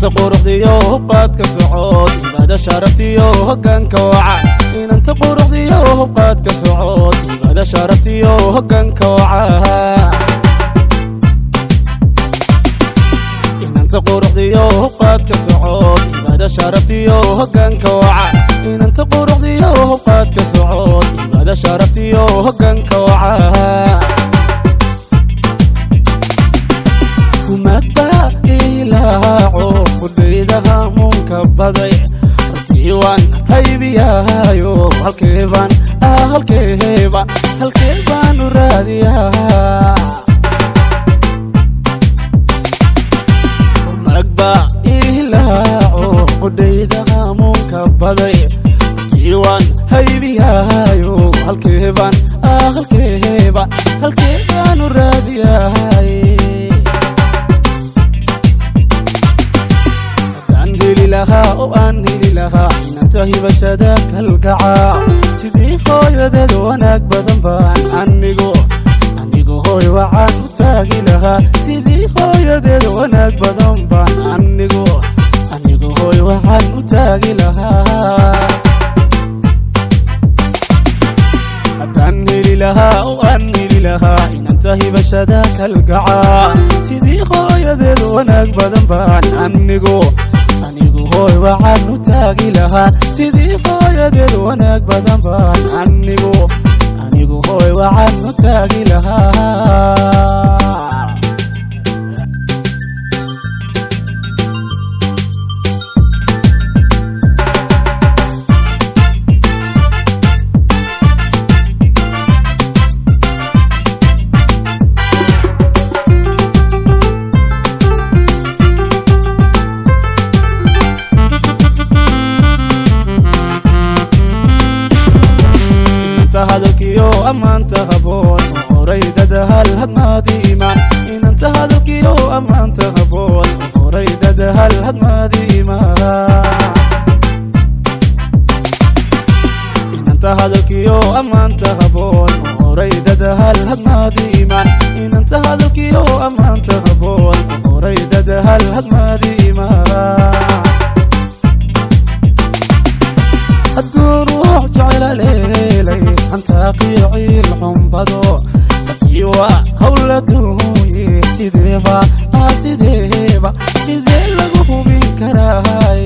inanta quruxdiyo hubqaadka socod ibaada sharaftiyo hoggaanka wacan inanta quruxdiyo hubqaadka socod ibaada sharaftiyo hoggaanka wacan inanta quruxdiyo hubqaadka socod ibaada sharaftiyo hoggaanka wacan inanta quruxdiyo hubqaadka socod ibaada sharaftiyo hoggaanka wacan kumada ilaaco kudhayda hamuunka baday hortiiwaan haybiyaayo halkeebaan halkeebaan halkeebaan u raadiyaa magba ilaaco kudhayda hamuunka baday hortiiwaan haybiyaayo halkeebaan halkeebaan halkeebaan u raadiyaay oo aan heli lahaa inanta hibashada kalgacaa sidii hooyadeed wanaag badan baan anigu anigu hooy waxaan u taagi lahaa sidii hooyadeed wanaag badan baan anigu anigu hooy waxaan u taagi lahaa haddaan heli lahaa oo aan heli lahaa inanta hibashada kalgacaa sidii hooyadeed wanaag badan baan anigu anigu hooy waxaan u taagi lahaa sidii hooyadeed wanaag badan baan anigu anigu hooy waxaan u taagi lahaa hadalkiyo ammaanta haboon horaydada hal hadmaadi imaan inanta hadalkiyo ammaanta haboon horaydada hal hadmaadi imaan inanta hadalkiyo ammaanta haboon horaydada hal hadmaadi imaan inanta hadalkiyo ammaanta haboon horaydada hal hadmaadi imaan hadduu ruux jecla leelay xantaaqiyo ciil xumbado dakiiwa hawla duuye sideeba aa sideeba sidee lagu hubin karaay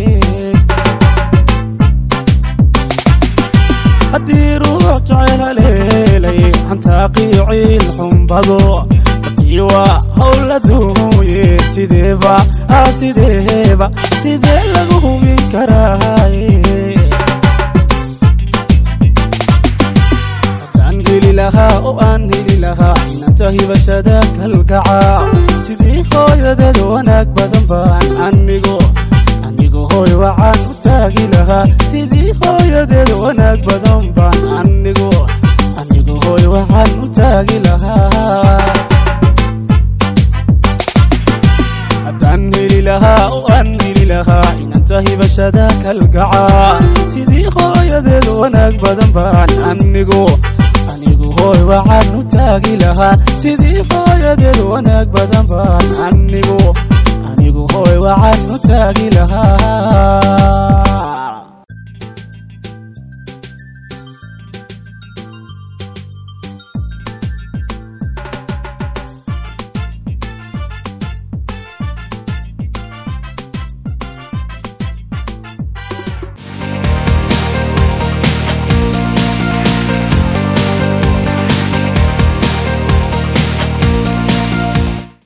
haddii ruux jecla leelay xantaaqiyo ciil xumbado dakiiwa hawla duuye sideeba aa sideeba sidee lagu hubin karaay oo aan heli lahaa inanta hibashada kalgacaa sidii hooyadeed wanaag badan baan anigu anigu hooy waxaan u taagi lahaa sidii hooyadeed wanaag badan baan anigu anigu hooy waxaan u taagi lahaa haddaan heli lahaa oo aan heli lahaa inanta hibashada kalgacaa sidii hooyadeed wanaag badan baan anigu anigu hooy waxaan u taagi lahaa sidii hooyadeed wanaag badan baan anigu anigu hooy waxaan u taagi lahaa